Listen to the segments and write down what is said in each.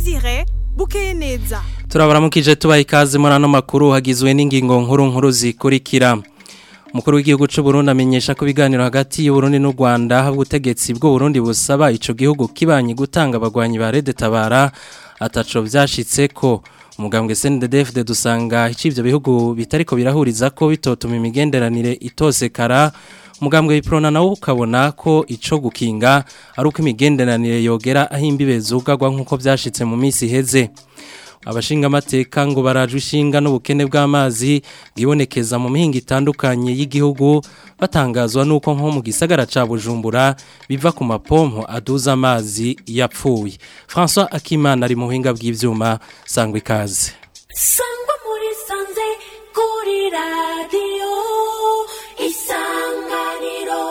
Desire bukeye neza turabaramukije tubaha ikaze muri ano makuru hagizwe n'ingingo nkuru nkuru zikurikira umukuru w'igihugu cy'u Burundi amenyesha ko ibiganiro hagati y'u Burundi n'u Rwanda ubutegetsi bw'u Burundi busaba ico gihugu kibanye gutanga abagwanyi ba Rede Tabara ataco vyashitse ko umugambwe CNDD-FD dusanga icivyo bihugu bitariko birahuriza ko bitotuma imigenderanire itosekara umugambwe w'iprona nawo ukabona ko ico gukinga ari uko imigenderanire yogera aho imbibe zugagwa nk'uko vyashitse mu minsi iheze abashinga amateka ngo barajwe ishinga n'ubukene bw'amazi bwibonekeza mu mihinga itandukanye y'igihugu batangazwa nuko nko mu gisagara ca Bujumbura biva ku mapompo aduza amazi yapfuye François Akimana ari mu buhinga bw'ivyuma sangwa ikaze sangwa muri sanze kuri radiyo isanganiro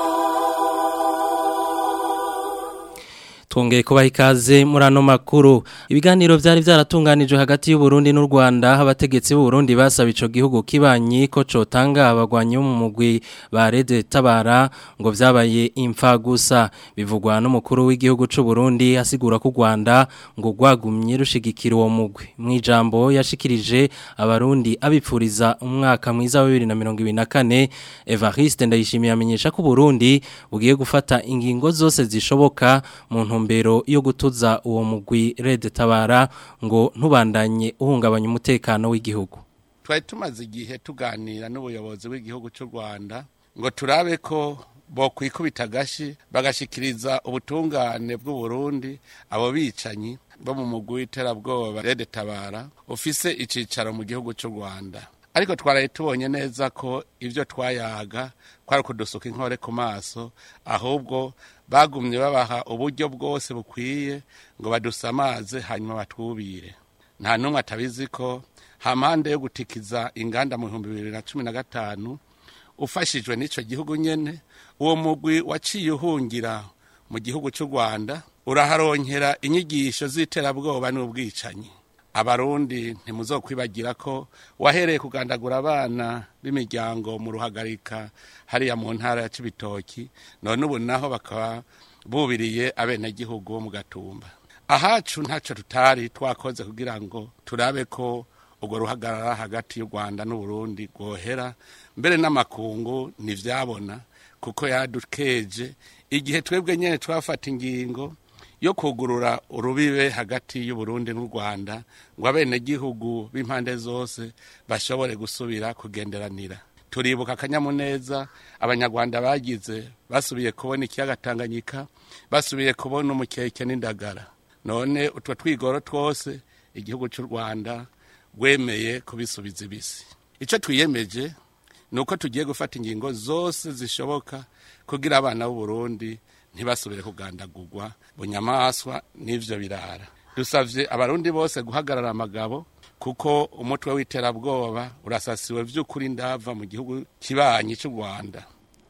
Twongeye kubaha ikaze muri ano makuru ibiganiro byari byaratunganijwe hagati y'u Burundi n'u Rwanda abategetsi b'u Burundi basaba ico gihugu kibanyi ko cotanga abagwanyi bo mu mugwi ba Rede Tabara ngo vyabaye imfa gusa bivugwa n'umukuru w'igihugu c'u Burundi asigura ko Rwanda ngo gwagumye rushigikira uwo mugwi mu ijambo yashikirije abarundi abipfuriza umwaka mwiza wa 2024 Evariste ndayishimiye amenyesha ko Burundi bugiye gufata ingingo zose zishoboka mu ntumbero yo gutuza uwo mugwi Red Tabara ngo ntubandanye uhungabanya umutekano w'igihugu twari tumaze igihe tuganira n'ubuyobozi w'igihugu cy'u Rwanda ngo turabe ko bo kwikubita agashi bagashikiriza ubutungane bw'u Burundi abo bicanyi bo mu mugwi w'iterabwoba Red Tabara ufise icicaro mu gihugu cy'u Rwanda ariko twaraye tubonye neza ko ibyo twayaga kwari kudusuka inkore ku maso ahubwo bagumye babaha uburyo bwose bukwiye ngo badusamaze hanyuma batwubire nta n'umwe atabizi ko hampande yo gutikiza inganda mu bihumbi bibiri na cumi na gatanu ufashijwe n'icyo gihugu nyine uwo mugwi waciye uhungira mu gihugu cy'u rwanda uraharonkera inyigisho z'iterabwoba n'ubwicanyi abarundi ntimuzokwibagira ko wahereye kugandagura abana b'imiryango mu ruhagarika hariya mu ntara ya cibitoki none ubu naho bakaba bubiriye abenegihugu bo mu gatumba ahacu ntacyo tutari twakoze kugira ngo turabe ko urwo ruhagarara hagati y'u rwanda n'uburundi rwohera mbere n'amakungu ntibyabona kuko yadukeje igihe twebwe nyine twafata ingingo yo kugurura urubibe hagati y'uburundi n'u rwanda ngo abenegihugu b'impande zose bashobore gusubira kugenderanira turibuka akanyamuneza abanyarwanda bagize basubiye kubona ikiyaga tanganyika basubiye kubona umukeke n'indagara none utwo twigoro twose igihugu cy'u rwanda rwemeye kubisubiza ibisi icyo twiyemeje ni uko tugiye gufata ingingo zose zishoboka kugira abana b'uburundi ntibasubire kugandagurwa bunyamaswa n'ivyo birara dusavye abarundi bose guhagarara amagabo kuko umutwe w'iterabwoba urasasiwe vy'ukuri ndava mu gihugu kibanyi cy'u Rwanda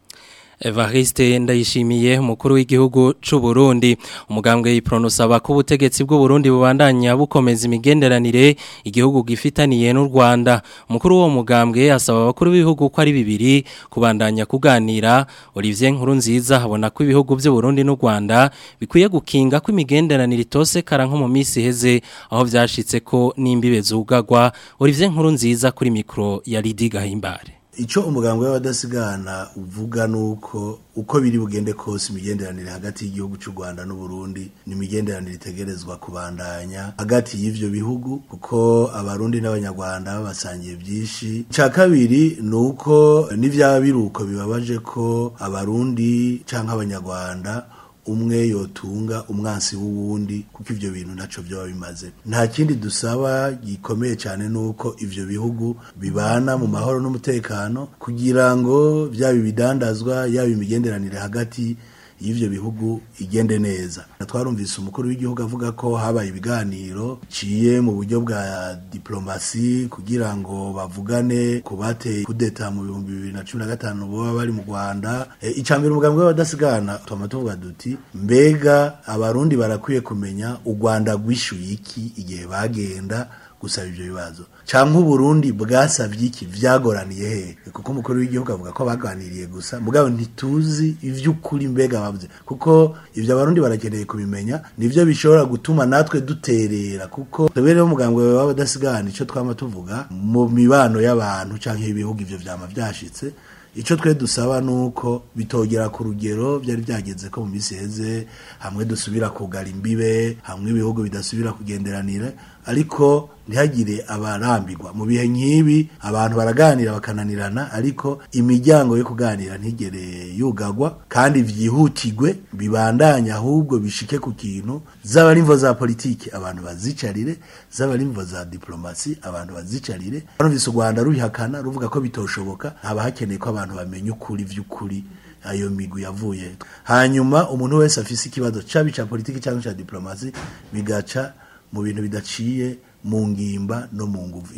Evariste ndayishimiye umukuru w'igihugu c'u Burundi umugambwe yipronusaba ko ubutegetsi bw'u Burundi bubandanya bukomeza imigenderanire igihugu gifitaniye n'u Rwanda umukuru wo mugambwe asaba abakuru b'ibihugu ko ari bibiri kubandanya kuganira Olivier Nkurunziza habona ko ibihugu by'u Burundi n'u Rwanda bikwiye gukinga ko imigenderanire itose kara nko mu minsi heze aho vyashitse ko n'imbibe zugagwa Olivier Nkurunziza kuri mikro ya Lidi Gahimbare Ico umugambwe w'abadasigana uvuga nuko uko biri bugende kose imigenderanire hagati y'igihugu cy'u Rwanda n'u Burundi ni imigenderanire itegerezwa kubandanya hagati y'ivyo bihugu kuko abarundi n'abanyarwanda basangiye byinshi ca kabiri nuko n'ivyaba biruko bibabaje ko abarundi canke abanyarwanda umwe yotunga umwansi w'uwundi kuko ivyo bintu ntaco vyoba bimaze nta kindi dusaba gikomeye cyane nuko ivyo bihugu bibana mu mahoro n'umutekano kugira ngo byaba ibidandazwa yaba imigenderanire hagati y'ivyo bihugu igende neza twarumvise umukuru w'igihugu avuga ko habaye ibiganiro ciye mu buryo bwa diplomasi kugira ngo bavugane ku bateye kudeta mu bihumbi bibiri na cumi na gatanu boba bari mu rwanda e, icambere umugambi w'abadasigana twama tuvuga duti mbega abarundi barakwiye kumenya u rwanda rwishyuye iki igihe bagenda gusaba ivyo bibazo canke uburundi bwasavye iki vyagoraniye hehe kuko umukuru w'igihugu avuga ko baganiriye gusa mugabo ntituzi ivy'ukuri mbega bavuze kuko ivyo abarundi barakeneye kubimenya nivyo bishobora gutuma natwe duterera kuko twebwe rero umugambwe w'abadasigana ico twama tuvuga mu mibano y'abantu canke ibihugu ivyo vyama vyashitse icyo twe dusaba ni uko bitogera ku rugero byari byageze ko mu minsi heze hamwe dusubira kugara imbibe hamwe ibihugu bidasubira kugenderanira ariko ntihagire abarambirwa mu bihe nk'ibi abantu baraganira bakananirana ariko imiryango yo kuganira ntigere yugagwa kandi byihutirwe bibandanye ahubwo bishike ku kintu zaba ari imvo za politiki abantu bazicarire zaba ari imvo za diplomasi abantu bazicarire numvise u rwanda rubihakana ruvuga ko bitoshoboka haba hakeneye ko abantu bamenya ukuri vy'ukuri ayo migwi yavuye hanyuma umuntu wese afise ikibazo cabi ca politiki cyangwa ca diplomasi bigaca mu bintu bidaciye mu ngimba no mu nguvu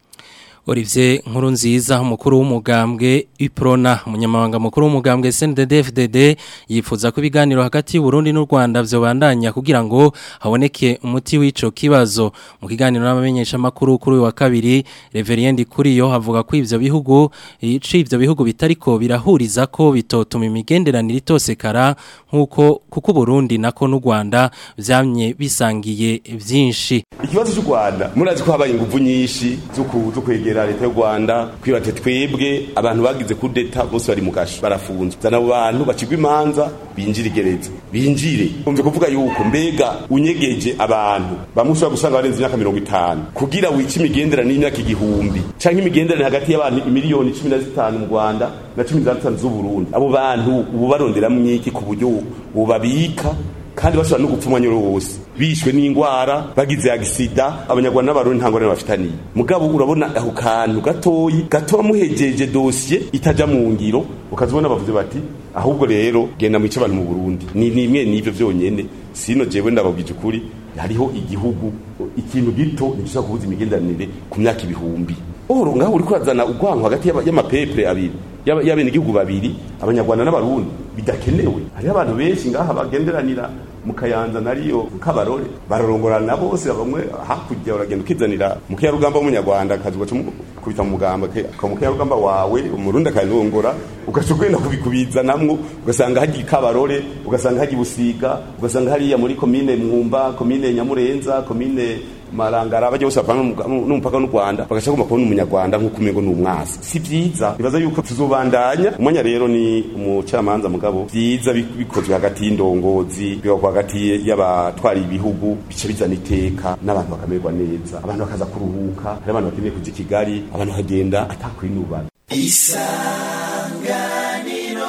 Olivier nkuru nziza umukuru w'umugambwe Iprona umunyamabanga mukuru w'umugambwe CNDD-FDD yifuza ko ibiganiro hagati y'u Burundi n'u Rwanda vyobandanya kugira ngo haboneke umuti w'ico kibazo mu kiganiro n'abamenyesha makuru kuri wa kabiri Reverend Kuriyo havuga ko ivyo bihugu ici ivyo bihugu bitariko birahuriza ko bitotuma imigenderanire itosekara nkuko kuko Burundi nako n'u Rwanda vyamye bisangiye vyinshi ikibazo cy'u Rwanda murazi ko habaye ingufu nyinshi zo kwegera leta y'u Rwanda kwibate twebwe abantu bagize kudeta bose bari mu gasho barafunzwe zana abo bantu bacigwa imanza binjire igereza binjire umve kuvuga yuko mbega unyegeje abantu bamwe ushobora gusanga barenze imyaka mirongo itanu kugira wice imigenderanire y'imyaka igihumbi canke imigenderanire hagati y'abantu miliyoni cumi na zitanu mu Rwanda na cumi na zitanu z'Uburundi abo bantu ubu baronderamwo iki ku buryo bubabika kandi bashobora no gupfa umwanya wose bishwe n'indwara bagize agisida abanyarwanda n'abarundi nta ngorane bafitaniye mugabo urabona aho kantu gatoyi gatuma muhejeje dosiye itaja mu ngiro ukazibona bavuze bati ahubwo rero genda mwice abantu mu Burundi ni nimwe n'ivyo vyonyene sino jewe ndababwije ukuri hariho igihugu ikintu gito ntigishobora kubuza imigenderanire ku myaka ibihumbi oro ngaho uriko urazana urwanko hagati y'amapepure abiri y'abenegihugu babiri abanyarwanda n'abarundi bidakenewe hariho abantu benshi ngaha bagenderanira mu kayanza nariyo kabarore barorongorana bose bamwe hakurya uragenda ukizanira mu kiyarugamba w'umunyarwanda akazi ugaca kubita mu mugamba ka mu kiyarugamba wawe umurundi akayirongora ugaca ugenda kubikubizanamwo ugasanga hagiye kabarore ugasanga hagiye busiga ugasanga hariya muri komine mwumba komine nyamurenza komine marangara bajya bose bavana n'umupaka n'u Rwanda bagaca gomba kubona umunyarwanda nk'uko umengo ni umwasi si vyiza bibaza yuko tuzobandanya umwanya rero ni umucamanza mugabo vyiza bikozwe hagati y'indongozi bigakwa hagati y'abatwara ibihugu bice bizana iteka n'abantu bakamererwa neza abantu bakaza kuruhuka hari abantu bakeneye kuja i Kigali abantu bakagenda atakwinubana isanganiro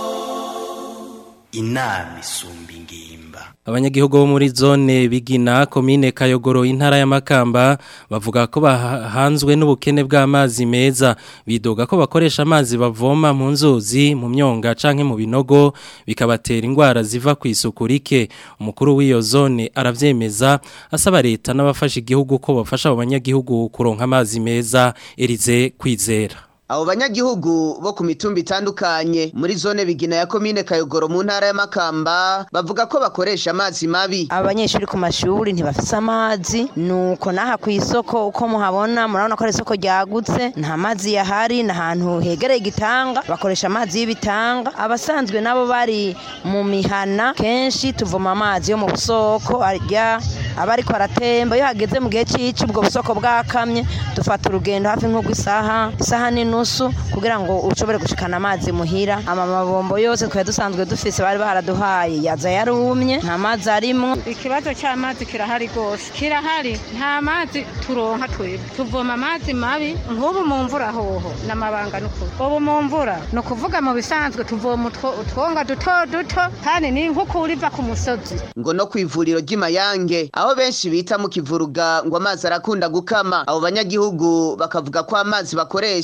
inama isumba ingimba abanyagihugu bo muri zone bigina komine kayogoro intara y'amakamba bavuga ko bahanzwe n'ubukene bw'amazi meza bidoga ko bakoresha amazi bavoma mu nzuzi mu myonga canke mu binogo bikabatera indwara ziva ku isuku rike umukuru w'iyo zone aravyemeza asaba leta n'abafasha igihugu ko bafasha abo banyagihugu kuronka amazi meza erize kwizera abo banyagihugu bo ku mitumba itandukanye muri zone bigina ya komine kayogoro mu ntara y'amakamba bavuga ko bakoresha amazi mabi abanyeshuri ku mashuri ntibafise amazi nuko naha ku isoko uko muhabona murabona ko ari isoko ryagutse nta mazi yahari ni ahantu hegereye igitanga bakoresha amazi y'ibitanga abasanzwe nabo bari mu mihana kenshi tuvoma amazi yo mu busoko arya aba ariko aratemba iyo hageze mu gihe cy'ici ubwo busoko bwakamye dufata urugendo hafi nk'urw'isaha isaha nini nusu kugira ngo ushobore gushikana amazi muhira ama mabombo yose twari dusanzwe dufise bari baraduhaye yaza yarumye nta mazi arimwo ikibazo cy'amazi kirahari rwose kirahari nta mazi turonka twebwe tuvoma amazi mabi nk'ubu mu mvura hoho n'amabanga n'ukuri ubu mu mvura ni ukuvuga mu bisanzwe tuvoma utwonga duto duto kandi ni nk'ukuri iva ku musozi ngo no ku ivuriro ry'imayange aho benshi bita mu kivuruga ngo amazi arakunda gukama abo banyagihugu bakavuga ko amazi bakoresha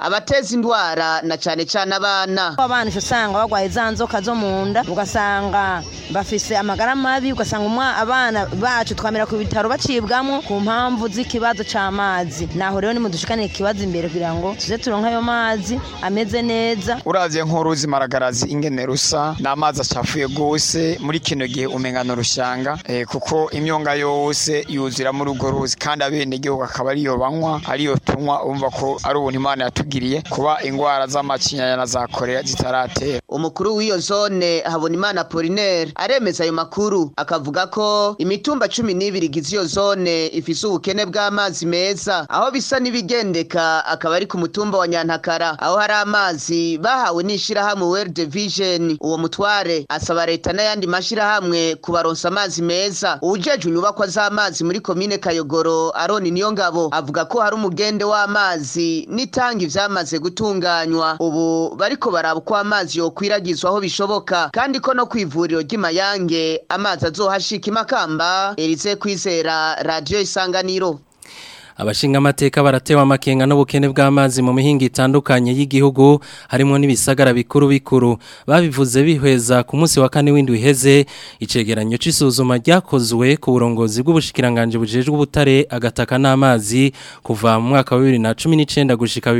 abateza indwara na cane cane abana abana uca usanga barwaye za nzoka zo mu nda ugasanga bafise amagara mabi ugasanga umwa abana bacu twamira ku bitaro bacibwamwo ku mpamvu z'ikibazo c'amazi naho rero nimudushikanire ikibazo imbere kugira ngo tuze turonke ayo mazi ameze neza uravye nk'uruzi maragarazi ingene rusa n'amazi acafuye gose muri kino gihe umengano rushanga eh, kuko imyonga yose yuzira muri urwo ruzi kandi abenegihugu akaba ariyo banywa ariyo tunywa umva ko ari ubuntu imana yatugiriye kuba ingwara z'amacinyanya na za korea zitaratera umukuru w'iyo zone habonimana polinaire aremeza ayo makuru akavuga ko imitumba cumi n'ibiri igize iyo zone ifise ubukene bw'amazi meza aho bisa n'ibigendeka akaba ari ku mutumba wa nyantakara aho hari amazi bahawe n'ishirahamwe world vision uwo mutware asaba leta n'ayandi mashirahamwe kubaronsa amazi meza uwujejwe inyubakwa z'amazi muri komine kayogoro aroni niyo ngabo avuga ko hari umugende w'amazi n'itangi vyamaze gutunganywa ubu bariko baraba uko amazi yokwiragizwa aho bishoboka kandi ko no kw'ivuriro ry'imayange amazi azohashika imakamba erize kwizera radiyo isanganiro Abashinga amateka baratewa amakenga n'ubukene bw'amazi mu mihinga itandukanye y'igihugu harimo n'ibisagara bikuru bikuru babivuze bihweza ku munsi wa kane w'indwi iheze icegeranyo c'isuzuma ryakozwe ku burongozi bw'ubushikiranganje bujejwe ubutare agataka n'amazi kuva mu mwaka wa 2019 gushika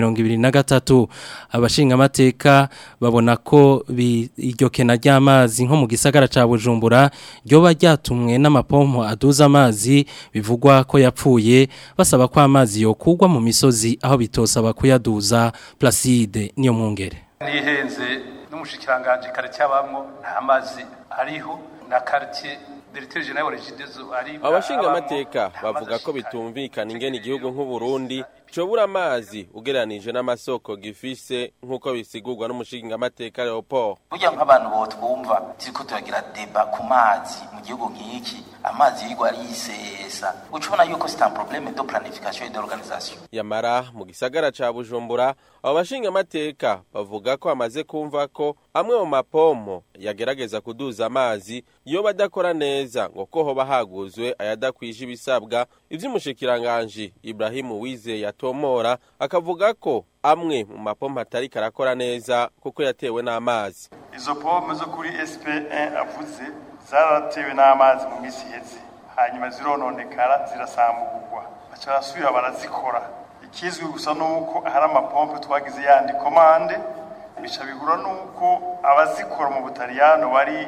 2023 abashinga amateka babona ko iryo kena ry'amazi nko mu gisagara ca Bujumbura ryoba ryatumwe n'amapompo aduza amazi bivugwa ko yapfuye basaba ko amazi yokugwa mu misozi aho bitosaba kuyaduza Placide niyo mwungere nihenze n'umushikiranganje kare cyabamwo nta mazi ariho na quartier directeur general regidezo ari abashinga amateka bavuga ko bitumvikana ingene igihugu nk'u Burundi cobura amazi ugereranije n'amasoko gifise nk'uko bisigurwa n'umushinga amateka Leopold burya nk'abantu bo twumva turiko turagira deba ku mazi mu gihugu nk'iki amazi yigwa ari yisesa uca ubona yuko c'est un problème de planification et d'organisation yamara mu gisagara ca Bujumbura abo bashinga amateka bavuga ko amaze kumva ko amwe mu mapomo yagerageza kuduza amazi iyo badakora neza ngo ko hoba haguzwe ayadakwije ibisabwa ivy'umushikiranganje Ibrahim Wize yatomora akavuga ko amwe mu mapompo atari karakora neza kuko yatewe n'amazi izo pompe zo kuri SP1 avuze zaratewe n'amazi mu misi iheze hanyuma zirononekara zirasamburwa baca barasubira barazikora ikizwi gusa nuko hari amapompe twagize yandi komande bica bigura nuko abazikora mu butaliyano bari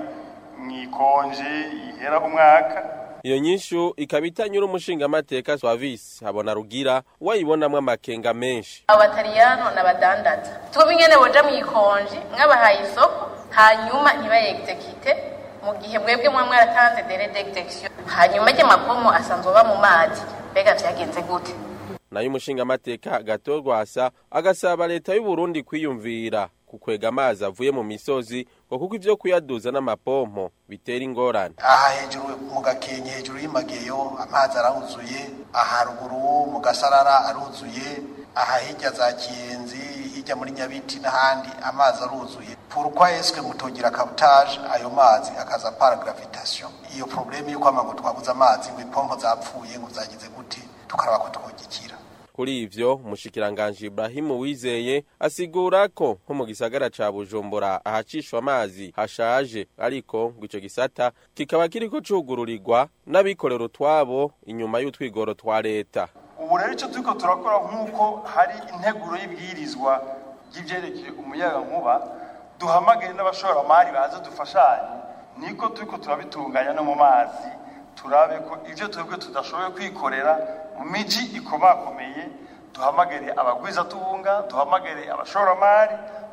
mwikonje ihera umwaka iyo nyishu ikaba itanyura umushinga amateka Suavis habona rugira wayibonamwe amakenga menshi abataliyano n'abadandaza twebwe ingene boja mwikonje mwabahaye isoko hanyuma ntibayegizekite mu gihe mwebwe mwa mwaratanze dere d'execution hanyuma ajya mapomo asanzwe aba mu mazi mbega vyagenze gute nayo umushinga amateka gatorwasa agasaba leta y'u Burundi kwiyumvira kukwega amazi avuye mu misozi ngo kuko ivyo kuyaduza n'amapompo bitera ingorane aha hejuru mu gakenke hejuru y'imageyo amazi arawuzuye aha ruguru mu gasarara aruzuye aha hirya za kiyenzi hirya muri nyabiti n'ahandi amazi aruzuye pourquoi est-ce que mutogira cabotage ayo mazi akaza par gravitation iyo problème yuko amago twabuze amazi ngo ipompo zapfuye ngo zagize gute tukaraba ko twogikira kuri ivyo umushikiranganje Ibrahim Wizeye asigura ko nko mu gisagara ca Bujumbura ahacishwa amazi hashaje ariko ngo ico gisata kikaba kiriko cugururirwa n'abikorera utwabo inyuma y'utwigoro twa leta ubu rero icyo turiko turakora nk'uko hari integuro y'ibwirizwa ry'ivyerekeye umuyaga nkuba duhamagaye n'abashoramari baza dufashanye niko turiko turabitunganya no mu mazi turabe ko ivyo twebwe tudashoboye kwikorera mu miji ikomakomeye duhamagare abagwiza tubunga duhamagare abashoramari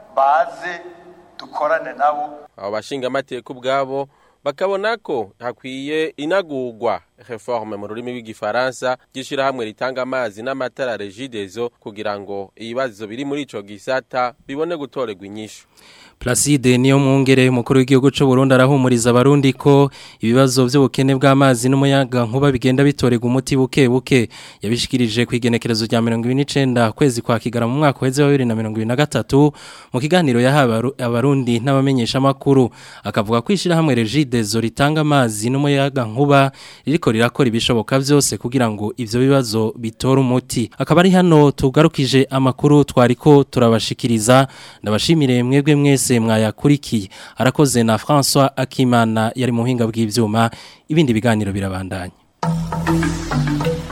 baze dukorane nabo abo bashinga amateka ubwabo bakabona ko hakwiye inagurwa reforme mu rurimi rw'igifaransa ry'ishirahamwe ritanga amazi n'amatara regidezo kugira ngo ibibazo biri muri ico gisata bibone gutorerwa inyishu Placide niyo mwungere mukuru w'igihugu cy'u Burundi arahumuriza abarundi ko ibibazo by'ubukene bw'amazi n'umuyaga nkuba bigenda bitorega umuti buke buke yabishikirije ku igenekerezo rya 29 kwezi kwa kigara mu mwaka weze wa 2023 mu kiganiro yahawe abarundi n'abamenyesha makuru akavuga kwishira hamwe Regidezo ritanga amazi n'umuyaga nkuba ririko ririko rirakora ibishoboka vyose kugira ngo ivyo bibazo bitore umuti akaba ari hano tugarukije amakuru twariko turabashikiriza ndabashimire mwebwe mwese mwayakurikiye arakoze na François Akimana yari mu buhinga bw'ivyuma ibindi biganiro birabandanya